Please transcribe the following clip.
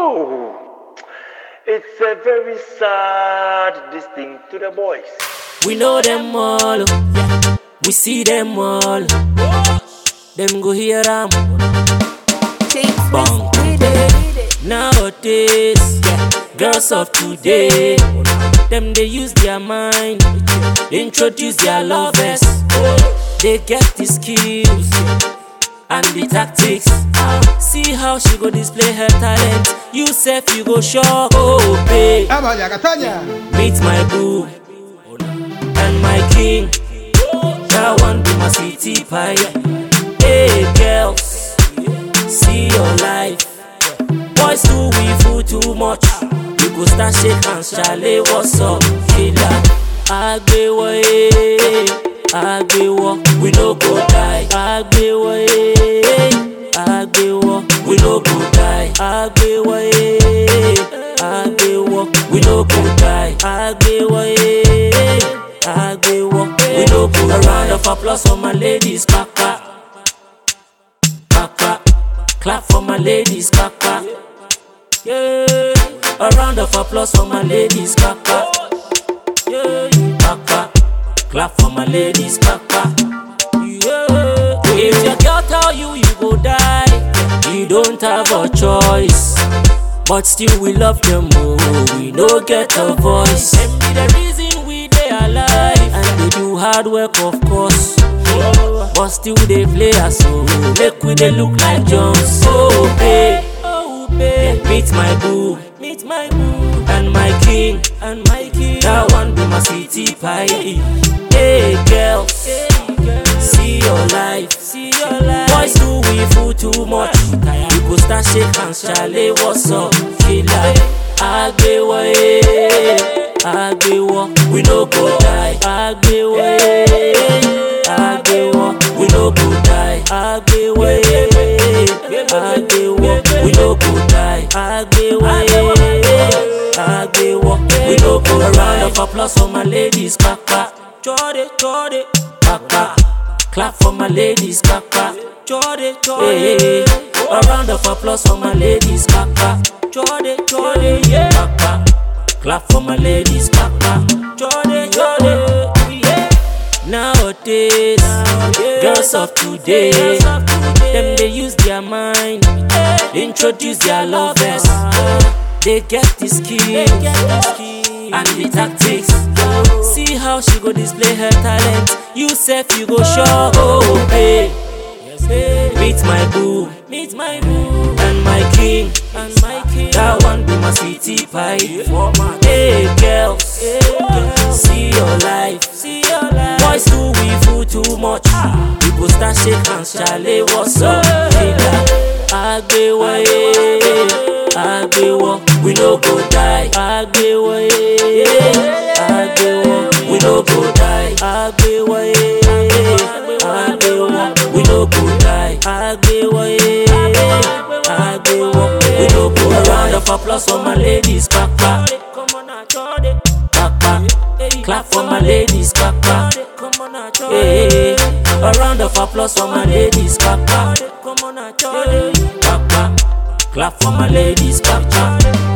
Oh, it's a very sad this thing to the boys. We know them all, we see them all. Them go hear them. Bang. Nowadays, girls of today, them they use their mind, introduce their lovers. They get the skills and the tactics. See how she go display her talent. You self you go shock. Oh, babe. Vaya, Catania. Meet my boo and my king. That one be my city pie. Hey girls, see your life. Boys too we fool too much. You go start shake hands, Charlie. What's up, killer? Agbewo eh, Agbewo, we no go die. Agbewo eh, Agbewo, we no go die. Agbewo eh, Agbewo, we no go die. Agbewo eh, Agbewo, we no go die. A round of applause for my ladies, kaka, kaka. Clap for my ladies, kaka. Yeah, a round of applause for my ladies, kaka. Yeah, kaka. Clap for my ladies, kaka. Yeah. If your girl tell you you go die, you don't have a choice. But still we love them more. We no get a voice. Them be the reason we they alive, and they do hard work, of course. But still they play us so make we they look like Jones. Oh babe, oh babe, meet my boo, meet my boo, and my king, and my king. That one be my city pie. Hey girls, see your life, see your life. Boys do we fool too much. You go start shake hands, Charlie. What's up, killer? Agbewo eh, Agbewo, we no go die. Agbewo eh, Agbewo, we no go die. Agbewo eh, Agbewo, we no go die. Agbewo eh, Agbewo, we no go die. A round of applause for my ladies, kaka. Jode, jode, kaka. Clap for my ladies, kaka. Jode, jode. A round of applause for my ladies, kaka. Jode, jode, yeah. Kaka. Clap for my ladies, kaka. Jode, jode, yeah. Nowadays, girls of today, them they use their mind, introduce their lovers. They get the skills and the tactics. See how she go display her talent. You self you go shock. Oh, babe. Meet my boo, meet my boo, and my king, and my king. That one be my city pie. Hey girls, see your life, see your life. Boys too we fool too much. You go start shake hands, Charlie. What's up, killer? Agbewo eh, Agbewo, we no go die. Agbewo eh, Agbewo, we no go die. Agbewo eh, Agbewo, we no go die. Agbewo eh, Agbewo, we no go die. A round of applause for my ladies, kaka. Kaka, clap for my ladies, kaka. Hey, a round of applause for my ladies, kaka. Kaka, clap for my ladies, kaka.